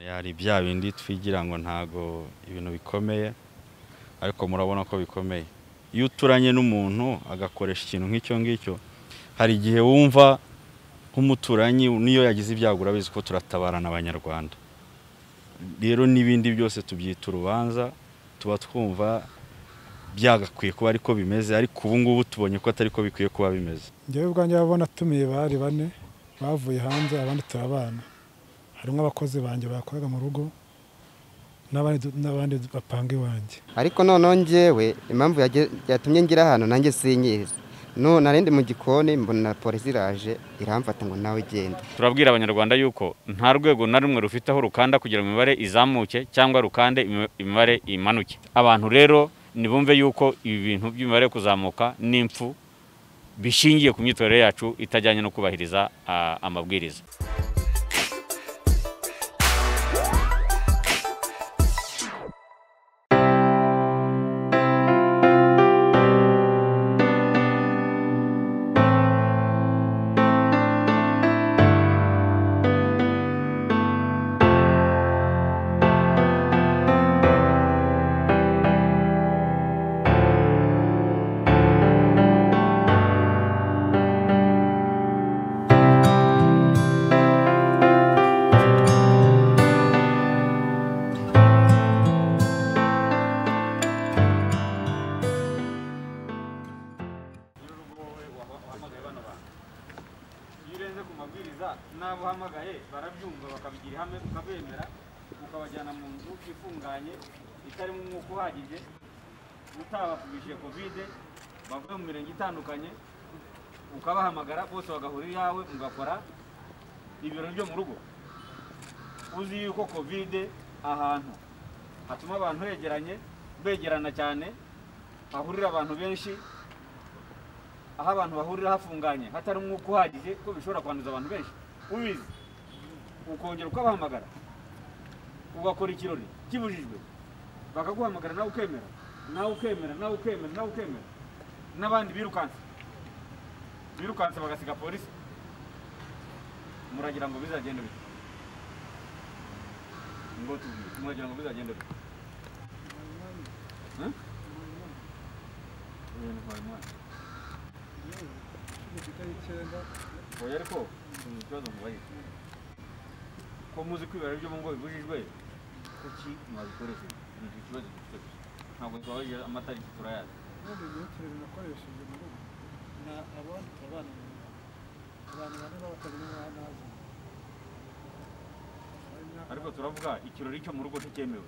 hari bya bindi twigira ngo ntago ibintu bikomeye ariko murabona ko bikomeye iyo uturanye n'umuntu agakoresha ikintu nk'icyo ngicyo hari igihe wumva nk'umuturanyi niyo yagize ibyago urabizi ko turatabarana abanyarwanda rero n'ibindi byose tubyita urubanza tuba twumva byagakwiye kuba ariko bimeze ariko ubu ngubu tubonye ko atari ko bikwiye kuba bimeze njyewe ubwanjye urabona atumiye bari bane bavuye hanze abandi turabana harimo abakozi banjye bakoraga mu rugo n'abandi bapanga iwanjye ariko noneho njyewe impamvu yatumye ngira ahantu nanjye sinyizi narindi mu gikoni mbona polisi iraje iramfata ngo nawe ugende turabwira abanyarwanda yuko nta rwego na rumwe rufiteho rukanda kugira ngo imibare izamuke cyangwa rukande imibare imanuke abantu rero ntibumve yuko ibi bintu by'imibare kuzamuka n'impfu bishingiye ku myitwarire yacu itajyanye no kubahiriza amabwiriza itandukanye ukabahamagara bose bagahura iyawe mugakora ibirori byo mu rugo uzi yuko kovide ahantu hatuma abantu begeranye begerana cyane hahurira abantu benshi aho abantu bahurira hafunganye hatari umwuka uhagije ko bishobora kwanduza abantu benshi ubizi ukongera ukabahamagara ugakora ikirori kibujijwe bakaguhamagara nawe ukemera nawe ukemera nawe ukemera nawe ukemera n'abandi birukanse birukanse bagasiga polisi muragira ngo bizagende bite ngo tubwire muragira ngo bizagende bite oya ariko ni ikibazo mubayize ko muzi kwibara ibyo mu ngo bibujijwe kuki mwabikoresheje ni ikibazo dufite gusa ntabwo tubabaje amatariki turayazi kandi igihe kirekire nakoresheje mu rugo ni abandi turabana mu rugo abantu bane b'abatagira umwana nazi ariko turavuga ikirori cyo mu rugo ntikemewe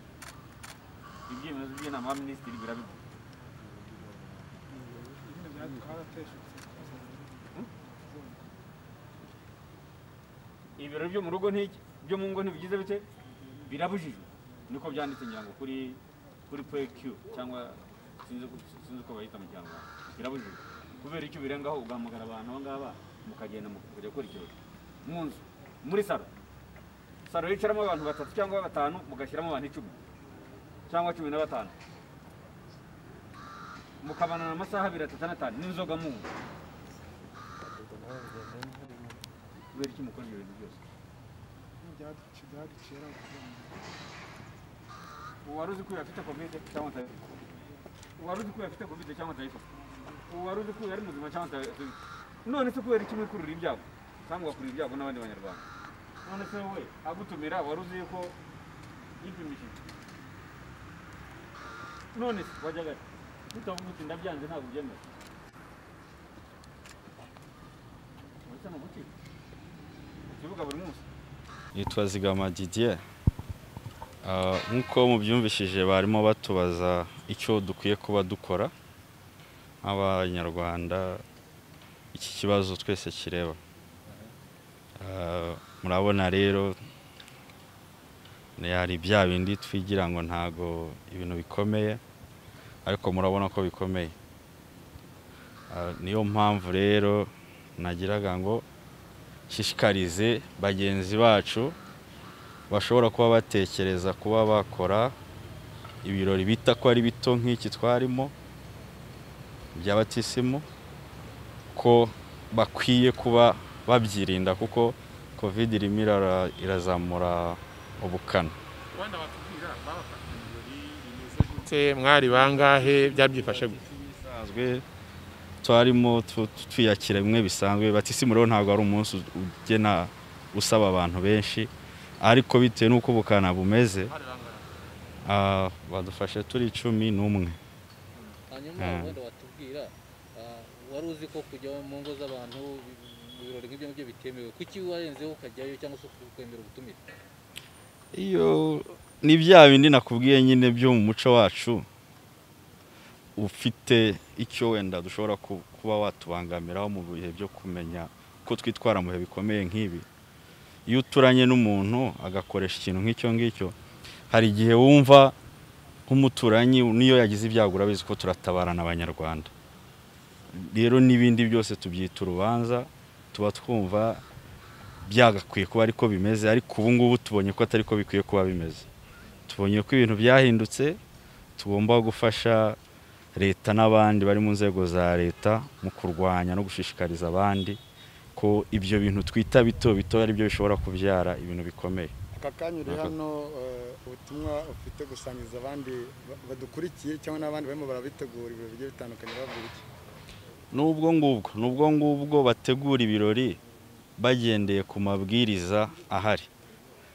ibyemezo by'inama ya minisitiri birabivuga ibirori byo mu rugo byo mu ngo ntibigize bite birabujijwe niko byanditse ngira ngo kuri kuri pekiyu cyangwa sinzi uko bahita mu kinyarwanda birabujijwe kubera icyo birengaho ugahamagara abantu aba ngaba mukagenda mukajya gukora ikirori mu nzu muri saro saro yicaramo abantu batatu cyangwa batanu mugashyiramo abantu icumi cyangwa cumi na batanu mukabanana amasaha abiri atatu n'atanu n'inzoga mu kubera iki mukora ibyo bintu byose uwari uzi ko yafite kovide cyangwa atayifite uwari uzi ko yafite kovide cyangwa atayifite uwari uzi ko yari muzima cyangwa atayifite none se kubera iki mwikurura ibyago cyangwa ugakurura ibyago n'abandi banyarwanda none se wowe agutumira wari uzi ko yipimishije none se wajyaga tutavuga uti ndabyanze ntabwo ubyemera uretse ni uguki ukivuga buri munsi yitwa zigama didier nk'uko mubyumvishije barimo batubaza icyo dukwiye kuba dukora nk'abanyarwanda iki kibazo twese kireba murabona rero hari bya bindi twigira ngo ntago ibintu bikomeye ariko murabona ko bikomeye niyo mpamvu rero nagiraga ngo nshishikarize bagenzi bacu bashobora kuba batekereza kuba bakora ibirori bita ko ari bito nk'iki twarimo by'abatisimu ko bakwiye kuba babyirinda kuko kovide irimo irazamura ubukana wenda batubwira babafata ibirori bimeze gute mwari bangahe byabyifashe gute Bisanzwe twarimo tu- tu- twiyakira bimwe bisanzwe batisimu rero ntabwo ari umunsi ugena usaba abantu benshi ariko bitewe n'uko ubukana bumeze ah, badufashe turi cumi n'umwe hanyuma Mm. wenda watubwira ah, wari uzi ko kujya mu ngo z'abantu mu birori nk'ibyo ngibyo bitemewe kuki warenzeho ukajyayo cyangwa se ukwemera ubutumire iyo ni bya bindi nakubwiye nyine byo mu muco wacu ufite icyo wenda dushobora ku- kuba watubangamiraho mu bihe byo kumenya ko twitwara mu bihe bikomeye nk'ibi iyo uturanye n'umuntu agakoresha ikintu nk'icyo ngicyo hari igihe wumva nk'umuturanyi niyo yagize ibyago urabizi ko turatabarana abanyarwanda rero n'ibindi byose tubyita urubanza tuba twumva byagakwiye kuba ariko bimeze ariko ubu ngubu tubonye ko atari ko bikwiye kuba bimeze tubonye ko ibintu byahindutse tugomba gufasha leta n'abandi bari mu nzego za leta mu kurwanya no gushishikariza abandi ko ibyo bintu twita bito bito ari byo bishobora kubyara ibintu bikomeye aka kanya uri Aka- hano eh, ubutumwa ufite gusangiza abandi ba- badukurikiye cyangwa n'abandi barimo barabitegura ibintu bigiye bitandukanye babwira iki n'ubwo ngubwo n'ubwo ngubwo bategura ibirori bagendeye ku mabwiriza ahari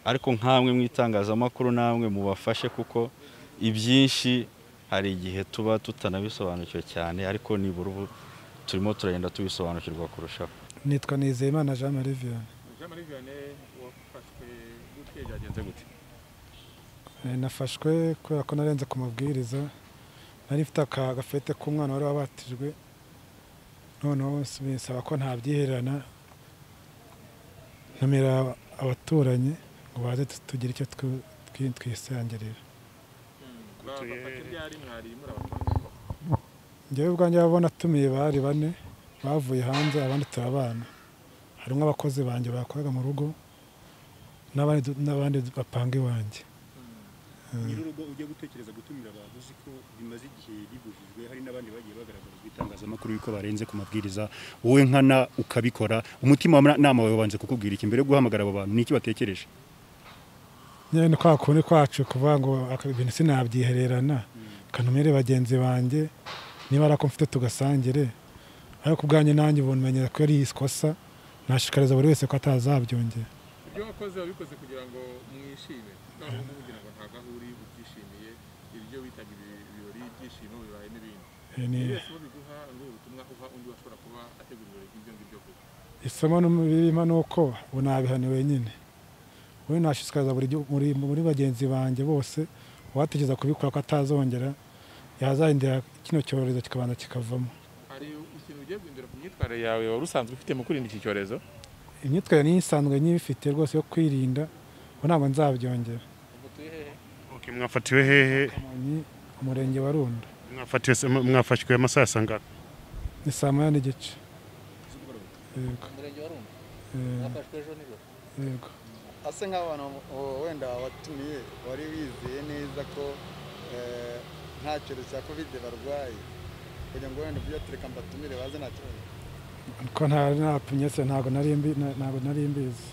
ariko nk'amwe mu itangazamakuru namwe mubafashe kuko ibyinshi hari igihe tuba tutanabisobanukiwe cyane ariko nibura ubu turimo turagenda tubisobanukirwa kurushaho nitwa nizeyimana jean marie vianney jean marie vianney wafashwe gute byagenze gute Eh, nafashwe kubera ko narenze ku mabwiriza nari mfite aka gafete k'umwana wari wabatijwe noneho bisaba ko ntabyihererana ntumira abaturanyi ngo baze tu- tugire icyo twi- twi- twisangirira bafata ibyari mwari murabatanga njyewe ubwanjye abo natumiye bari bane bavuye hanze abandi turabana harimo abakozi banjye bakoraga mu rugo n'abandi du- n'abandi bapanga iwanjye nyir'urugo ujya gutekereza gutumira abantu uzi ko bimaze igihe bibujijwe hari n'abandi bagiye bagaragarizwa itangazamakuru yuko barenze ku mabwiriza wowe nkana ukabikora umutima wa nama wawe wabanze kukubwira iki mbere yo guhamagara abo bantu niki batekereje nyine ni kwa kundi kwacu kuvuga ngo aka- ibintu sinabyihererana kanumire bagenzi banjye niba ari ako mfite tugasangire ariko ubwanjye nanjye bumenye ko ari ikosa nashikariza buri wese ko atazabyongera ibyo wakoze wabikoze kugira ngo mwishime none ubu ngubu ugira ngo ntabwo aho uri ubyishimiye ibyo bitaga ibi- ibirori ibyishimo bibaye n'ibindi Eh, ni- ibi wese uwo biguha ngo ubutumwa uha undi washobora kuba ategura ibirori nk'ibyo ngibyo vuba isomo birimo ni uko ubu nabihane wenyine we nashishikariza buri gihu- muri, muri bagenzi banjye bose uwatekereza kubikora ko atazongera yazarindira kino cyorezo kikabanza kikavamo hari ikintu ugiye guhindura ku myitwarire yawe wari usanzwe ufite mu kurinda iki cyorezo imyitwarire niyo isanzwe nyibifite rwose yo kwirinda ubu ntabwo nzabyongera ubwo turi hehe okay, mwafatiwe hehe Kamonyi, umurenge wa runda mwafatiwe se- mwafashwe amasaha ya saa ngapi ni saa moya n'igice yego umurenge wa rumba eh, mwafashwe ejo nijoro yego ase nk'abo bantu wo- wenda watumiye wari wizeye neza ko eh, nta cyorezo cya kovide barwaye kugira ngo wenda ujye tureka mbatumire baze nta kibazo ko ntari natumye se ntabwo nari mbi- na- ntabwo nari mbizi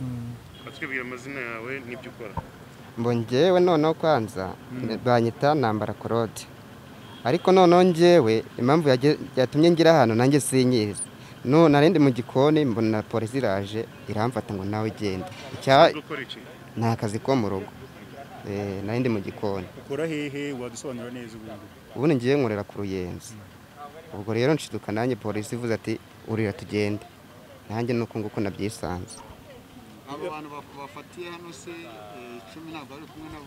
Mm. batwibwira amazina yawe n'ibyo ukora ngo njyewe noneho kwanza banyita nambara korode ariko noneho njyewe impamvu yage- yatumye ngira ahantu nanjye sinyizi no narindi mu gikoni mbona polisi iraje iramfata ngo nawe genda Icya- ukora iki ni akazi ko mu rugo Eh, narindi mu gikoni ukora hehe wadusobanura neza ubundi ubundi ngiye nkorera ku ruyenzi ubwo rero nshiduka nanjye polisi ivuze ati urira tugende nanjye nuko nguko nabyisanze abo bantu bafatiye hano se icumi ntabwo bari kumwe nabo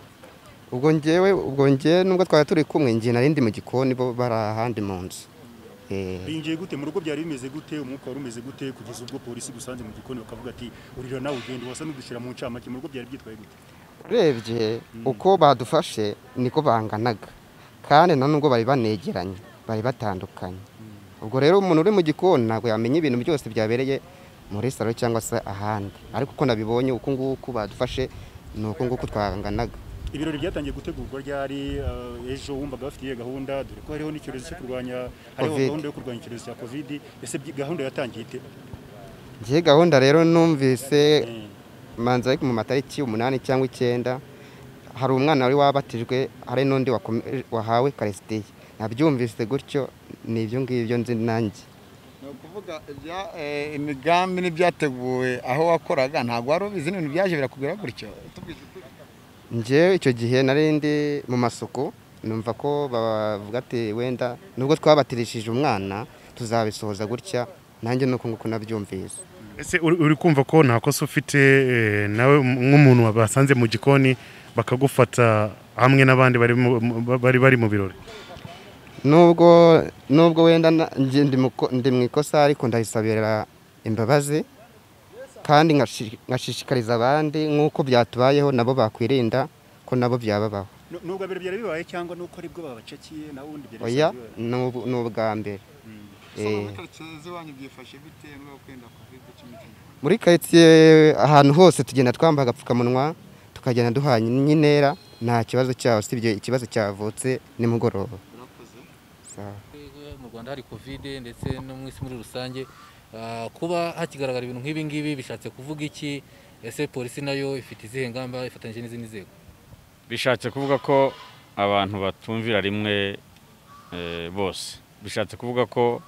ubwo njyewe ubwo njyewe nubwo twari turi kumwe njye narindi mu gikoni bo bari ahandi mu nzu Eh, binjiye gute mu rugo byari bimeze gute umwuka wari umeze gute kugeza ubwo polisi gusanze mu gikoni bakavuga ati urira nawe ugende wasa n'udushyira mu ncamake mu rugo byari byitwaye gute urebye uko badufashe niko banganaga kandi na nubwo bari banegeranye bari batandukanye ubwo rero umuntu uri mu gikoni ntabwo yamenya ibintu byose byabereye muri salo cyangwa se ahandi ariko uko nabibonye uko nguko badufashe ni uko nguko twanganaga ibirori byatangiye gutegurwa ryari eh, ejo wumvaga bafitiye gahunda dore ko hariho n'icyorezo cyo kurwanya hariho Covid. gahunda yo kurwanya icyorezo cya covid ese byi- gahunda yatangiye ite njye gahunda rero numvise manza ariko mu matariki umunani cyangwa icyenda hari umwana wari wabatijwe hari n'undi wakome- wahawe karisitiye nabyumvise gutyo ni ibyo ngibyo nzi nanjye ni ukuvuga ibya- eh, imigambi n'ibyateguwe aho wakoraga ntabwo wari ubizi n'ibintu byaje birakubwira gutyo tubwije ukuri. njyewe icyo gihe nari ndi mu masuku numva ko bavuga ati wenda nubwo twabatirishije umwana tuzabisohoza gutya nanjye nuko nguko nabyumvise ese uri uri kumva ko nta kosa ufite eh, nawe nk'umuntu basanze mu gikoni bakagufata hamwe n'abandi bari mu- mu- bari bari mu birori nubwo nubwo wenda na- njye ndi mu ko- ndi mu ikosa ariko ndayisabira imbabazi kandi ngashi- ngashishikariza abandi nk'uko byatubayeho nabo bakwirinda ko nabo byababaho Nu- nubwo abiri byari bibaye cyangwa nuko ari bwo babacakiye nawe undi byari oya bisanzwe bibaye? ni ubu- ni ubwa mbere Eh, muri karitsiye z'iwanyu byifashe bite niba kwenda kovide cumi n'icyenda muri karitsiye ahantu hose tugenda twambaye agapfukamunwa tukagenda duhanye n'intera nta kibazo cyaho usibye ikibazo cyavutse nimugoroba urakoze Sawa. mu rwanda hari kovide ndetse no mu isi muri rusange Ah, kuba hakigaragara ibintu nk'ibi ngibi bishatse kuvuga iki ese polisi nayo ifite izihe ngamba ifatanyije n'izindi nzego bishatse kuvuga ko abantu batumvira rimwe eh, bose bishatse kuvuga ko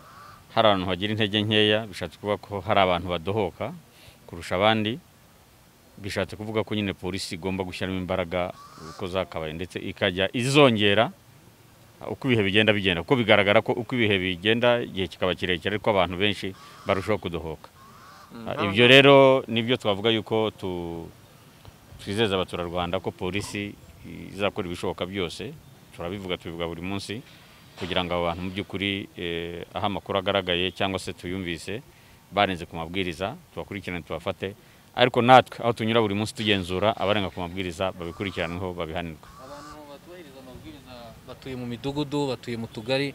hari abantu bagira intege nkeya bishatse kuvuga ko hari abantu badohoka kurusha abandi bishatse kuvuga ko nyine polisi igomba gushyiramo imbaraga uko zakabaye ndetse ikajya izongera uko ibihe bigenda bigenda kuko bigaragara ko uko ibihe bigenda igihe kikaba kirekire ariko abantu benshi barushaho kudohoka Ah, ibyo rero nibyo twavuga yuko tu twizeza abaturarwanda ko polisi izakora ibishoboka byose turabivuga tubivuga buri munsi kugira ngo abo bantu mu by'ukuri eh, aho amakuru agaragaye cyangwa se tuyumvise barenze ku mabwiriza tubakurikirane tubafate ariko natwe aho tunyura buri munsi tugenzura abarenga ku mabwiriza babikurikiranweho babihanirwe abantu batubahiriza amabwiriza batuye mu midugudu batuye mu tugari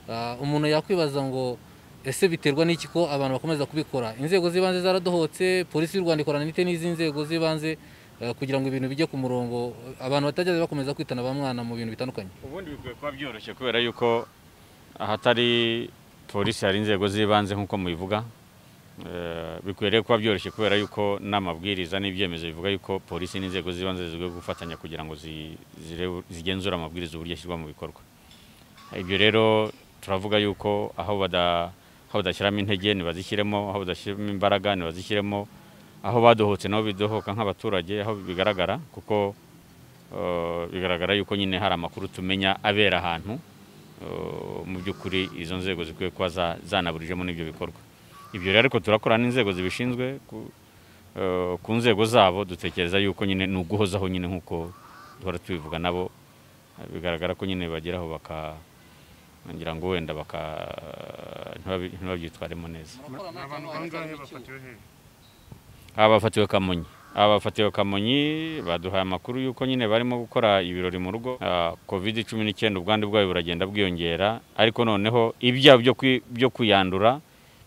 Ah, umuntu yakwibaza ngo ese biterwa n'iki ko abantu bakomeza kubikora inzego z'ibanze zaradohotse polisi y'u rwanda ikorana n'ite n'izi nzego z'ibanze eh, kugira ngo ibintu bijye ku murongo abantu batajya bakomeza kwitana ba mwana mu bintu bitandukanye ubundi bikwiye kuba byoroshye kubera yuko ahatari polisi hari inzego z'ibanze nk'uko mubivuga Eh, bikwiriye kuba byoroshye kubera yuko n'amabwiriza n'ibyemezo bivuga yuko polisi n'inzego z'ibanze zizwiho gufatanya kugira ngo zi- zirebe- zigenzure amabwiriza uburyo ashyirwa mu bikorwa ibyo rero turavuga yuko aho bada- aho badashyiramo intege ntibazishyiremo aho badashyiramo imbaraga ntibazishyiremo aho badohotse nabo bidohoka nk'abaturage aho bigaragara kuko eh, bigaragara yuko nyine hari amakuru tumenya abera ahantu eh, mu by'ukuri izo nzego zikwiye kuba za- zanaburijemo n'ibyo bikorwa ibyo rero ariko turakorana n'inzego zibishinzwe ku- eh, ku nzego zabo dutekereza yuko nyine ni uguhozaho nyine nk'uko duhora tubivuga nabo Eh, bigaragara ko nyine bageraho baka ngira ngo wenda baka ntibabi- ntibabyitwaremo neza Ni abantu bangahe bafatiwe hehe abafatiwe kamonyi abafatiwe kamonyi baduhaye amakuru y'uko nyine barimo gukora ibirori mu rugo Ah, covid cumi n'icyenda ubwandu bwayo buragenda bwiyongera ariko noneho ibyaha byo kwi- byo kuyandura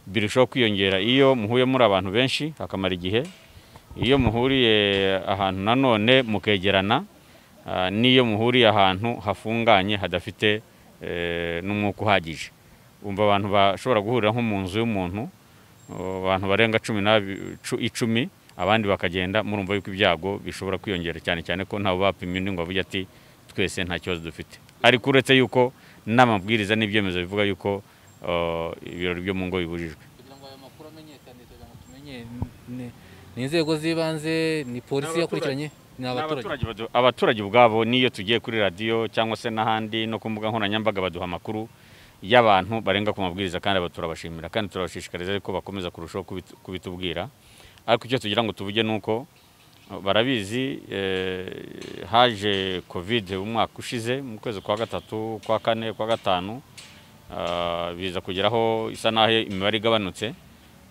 birushaho kwiyongera iyo muhuye muri abantu benshi akamara igihe iyo muhuriye ahantu nanone mukegerana ah, n'iyo muhuriye ahantu hafunganye hadafite eh, n'umwuka uhagije umva abantu bashobora guhurira nko mu nzu y'umuntu Uh, abantu barenga cumi n'abi- cu- icumi abandi bakagenda murumva yuko ibyago bishobora kwiyongera cyane cyane ko ntawe bapimye undi ngo avuge ati twese nta kibazo dufite ariko uretse yuko n'amabwiriza n'ibyemezo bivuga yuko uh, ibirori byo mu ngo bibujijwe kugira ngo ayo makuru amenyekane kugira ngo tumenye ni- ni inzego z'ibanze ni polisi Ni abaturage. yakurikiranye ni abaturage abaturage badu- abaturage ubwabo niyo tugiye kuri radiyo cyangwa se n'ahandi no ku mbuga nkoranyambaga baduha amakuru y'abantu barenga ku mabwiriza kandi aba turabashimira kandi turabashishikariza ariko bakomeza kurushaho kubit- kubitubwira ariko icyo tugira ngo tuvuge ni uko eh, barabizi eh, haje covid umwaka ushize mu kwezi kwa gatatu kwa kane kwa gatanu ah, biza kugeraho isa naho imibare igabanutse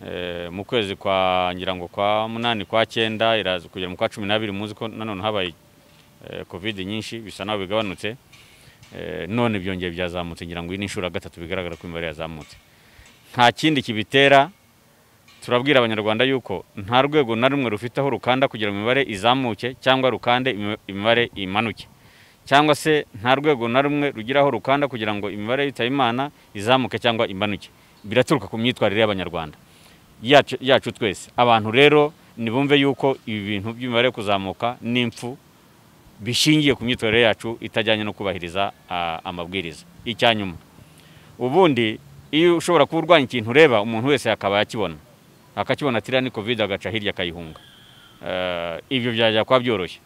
Eh, mu kwezi kwa ngira ngo kwa munani kwa cyenda iraza kugera mu kwa cumi n'abiri muzi ko nanone habaye eh, covid nyinshi bisa naho bigabanutse Eh, none byongeye byazamutse ngira ngo iyi ni inshuro ya gatatu bigaragara ko imibare yazamutse nta kindi kibitera turabwira abanyarwanda yuko nta rwego na rumwe rufiteho rukanda kugira ngo imibare izamuke cyangwa rukande imi- imibare imanuke cyangwa se nta rwego na rumwe rugiraho rukanda kugira ngo imibare yitaye imana izamuke cyangwa imanuke biraturuka ku myitwarire y'abanyarwanda yacu yacu twese abantu rero ntibumve yuko ibi bintu by'imibare kuzamuka n'impfu bishingiye ku myitwarire yacu itajyanye no kubahiriza ah, amabwiriza icya nyuma ubundi iyo ushobora kuba urwanya ikintu ureba umuntu wese akaba yakibona akakibona atiriya ni kovide agaca hirya akayihunga Eh, ibyo byajya kuba byoroshye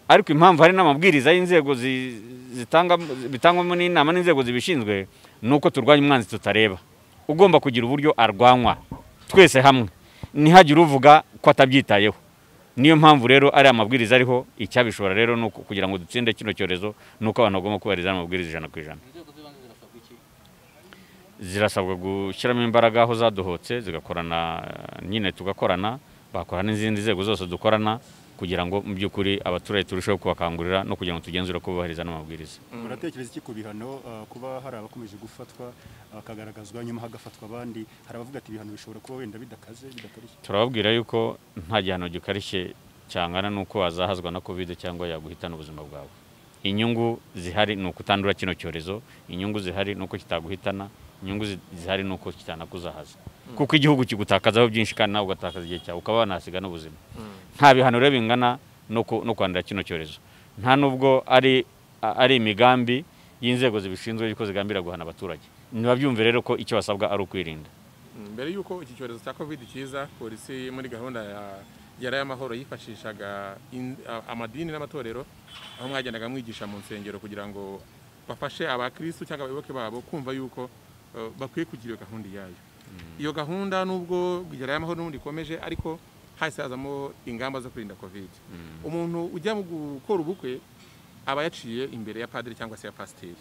ariko impamvu hari n'amabwiriza y'inzego zi- zitanga bitangwamo n'inama n'inzego zibishinzwe ni uko turwanya umwanzi tutareba ugomba kugira uburyo arwanywa twese hamwe ntihagire uvuga ko atabyitayeho niyo mpamvu rero ari amabwiriza ariho icyabishobora rero ni uku- kugira ngo dutsinde kino cyorezo ni uko abantu bagomba kubahiriza amabwiriza ijana ku ijana zirasabwa gushyiramo imbaraga aho zadohotse zigakorana eh, nyine tugakorana bakora n'izindi nzego zose dukorana kugira ngo mu by'ukuri abaturage turusheho kubakangurira no kugira ngo tugenzure ko bubahiriza n'amabwiriza muratekereza iki ku bihano uh, kuba hari abakomeje gufatwa bakagaragazwa nyuma hagafatwa abandi hari abavuga ati ibihano bishobora kuba wenda bidakaze bidakarishye turababwira yuko nta gihano gikarishye cyangana n'uko wazahazwa na kovide cyangwa yaguhitana ubuzima bwawe inyungu zihari ni ukutandura kino cyorezo inyungu zihari ni uko kitaguhitana inyungu zi- zihari ni uko kitanakuzahaza Mm. kuko igihugu kigutakazaho byinshi kandi nawe ugatakaza igihe cyawe ukaba wanahasiga n'ubuzima Mm. nta bihano rero bingana no ku- no kwandura kino cyorezo nta nubwo ari a- ari imigambi y'inzego zibishinzwe yuko zigambira guhana abaturage ntibabyumve rero ko icyo basabwa ari ukwirinda mbere y'uko iki cyorezo cya covid kiza polisi muri gahunda ya yari y'amahoro yifashishaga in- a- amadini n'amatorero aho mwagendaga mwigisha mu nsengero kugira ngo bafashe abakirisitu cyangwa abayoboke babo kumva yuko eh, bakwiye kugira iyo gahunda iyayo iyo gahunda nubwo yari y'amahoro n'ubundi ikomeje ariko hahise hazamo ingamba zo kurinda covid Mm. umuntu ujya mu gukora ubukwe aba yaciye imbere ya padiri cyangwa se ya pasiteri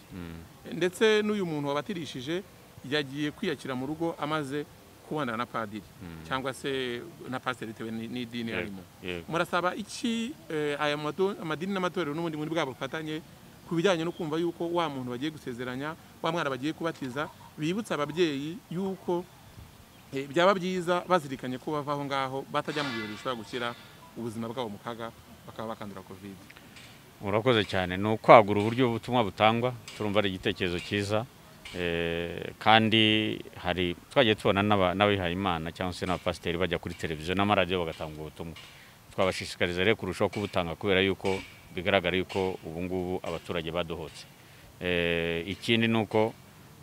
ndetse n'uyu muntu wabatirishije yagiye kwiyakira mu rugo amaze kubonana na padiri Mm. cyangwa se na pasiteri bitewe ni- n'idini Yego, arimo yego. murasaba iki eh, aya mado- amadini n'amatorero n'ubundi muri bwabo bufatanye ku bijyanye no kumva yuko wa muntu bagiye gusezeranya wa mwana bagiye kubatiza bibutsa ababyeyi yuko eh, byaba byiza bazirikanye ko bava aho ngaho batajya mu birori bishobora gushyira ubuzima bwabo mu kaga bakaba bakandura covid murakoze cyane ni ukwagura uburyo ubutumwa butangwa turumva ari igitekerezo cyiza Eh, kandi hari twagiye tubona n'aba- n'abihaye imana cyangwa se n'abapasiteri bajya kuri televiziyo n'amaradiyo bagatanga ubwo butumwa twabashishikariza rero kurushaho kubutanga kubera yuko bigaragara yuko ubu ngubu abaturage badohotse Eh, ikindi ni uko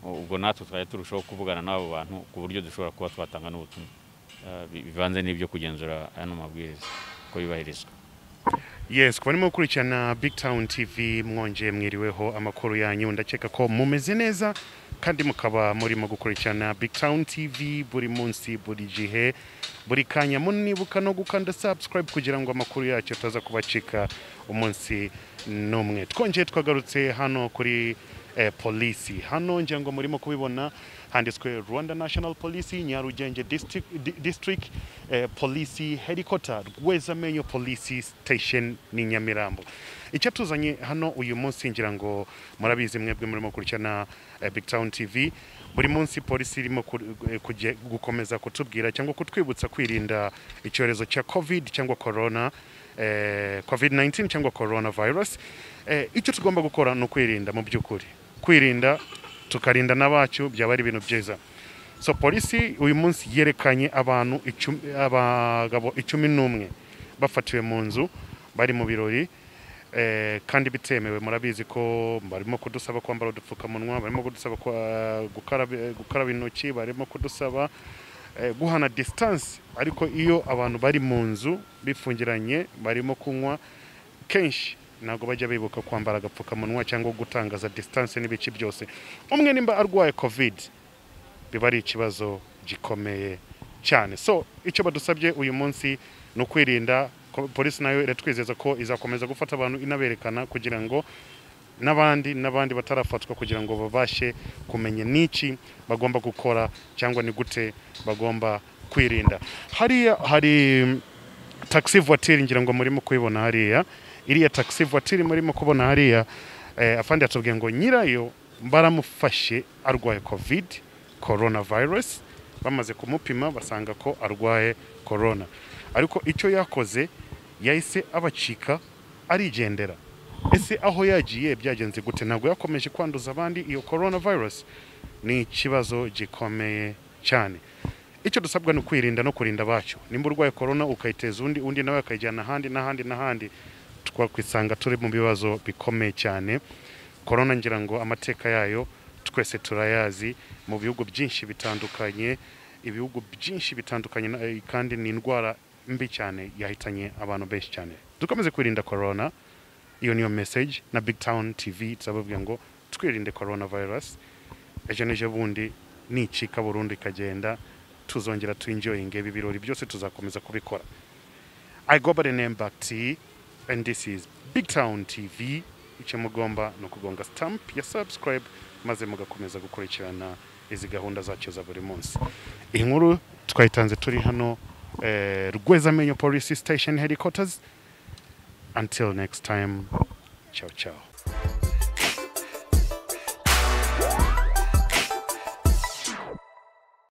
ubwo natwe twajya turushaho kuvugana n'abo bantu ku buryo dushobora kuba twatanga n'ubutumwa Eh, bi- bivanze n'ibyo kugenzura ano mabwiriza ko yubahirizwa yes kuba arimo gukurikirana big town tv mwongeye mwiriweho amakuru yanyu ndakeka ko mumeze neza kandi mukaba murimo gukurikirana big town tv buri munsi buri gihe buri kanya munibuka no gukanda subscribe kugira ngo amakuru yacu ataza kubacika umunsi n'umwe twongeye twagarutse hano kuri eh, polisi hano ngira ngo murimo kubibona handitswe rwanda national police nyarugenge district, di- district eh, police helicopter rwezamenyo police station ni nyamirambo icyo tuzanye hano uyu munsi ngira ngo murabizi mwebwe murimo gukurikirana eh, big town tv buri munsi polisi irimo ku- eh, kujye- gukomeza kutubwira cyangwa kutwibutsa kwirinda icyorezo cya covid cyangwa corona eh, covid 19 cyangwa coronavirus eh, icyo tugomba gukora ni ukwirinda mu by'ukuri kwirinda tukarinda n'abacu byaba ari ibintu byiza so polisi uyu munsi yerekanye abantu icumi- abagabo icumi n'umwe bafatiwe mu nzu bari mu birori eh, kandi bitemewe murabizi ko barimo kudusaba kwambara udupfukamunwa barimo kudusaba kwa- gukaraba gukaraba intoki barimo kudusaba eh, guhana distance ariko iyo abantu bari mu nzu bifungiranye barimo kunywa kenshi ntabwo bajya bibuka kwambara agapfukamunwa cyangwa gutangaza distance n'ibice byose umwe nimba arwaye covid biba ari ikibazo gikomeye cyane so icyo badusabye uyu munsi ni ukwirinda ko- polisi nayo iratwizeza ko izakomeza gufata abantu inaberekana kugira ngo n'abandi n'abandi batarafatwa kugira ngo babashe kumenya n'iki bagomba gukora cyangwa ni gute bagomba kwirinda hariya hari taxi voiture ngira ngo murimo kubibona hariya iriya taxi voiture murimo kubona hariya eh, afandi yatubwiye ngo nyirayo baramufashe arwaye covid coronavirus bamaze kumupima basanga ko arwaye corona ariko icyo yakoze yahise abacika arigendera ese aho yagiye byagenze gute ntabwo yakomeje kwanduza abandi iyo coronavirus ni ikibazo gikomeye cyane icyo dusabwa ni ukwirinda no kurinda abacu nimba urwaye korona ukayiteza undi undi nawe akayijyana ahandi n'ahandi n'ahandi twakwisanga turi mu bibazo bikomeye cyane korona ngira ngo amateka yayo twese turayazi mu bihugu byinshi bitandukanye ibihugu byinshi bitandukanye na- eh, kandi ni indwara mbi cyane yahitanye abantu benshi cyane dukomeze kwirinda korona iyo niyo message na big town tv turababwira ngo twirinde corona virus ejo n'ejo bundi nicika burundu ikagenda tuzongera tuinjoyinge ibi birori byose tuzakomeza kubikora i go by the name back t and this is big town tv icyo mugomba ni ukugonga stamp ya subscribe maze mugakomeza gukurikirana izi gahunda zacu za buri munsi iyi nkuru twayitanze turi hano eh, rwezamenyo police station headquarters until next time ciao ciao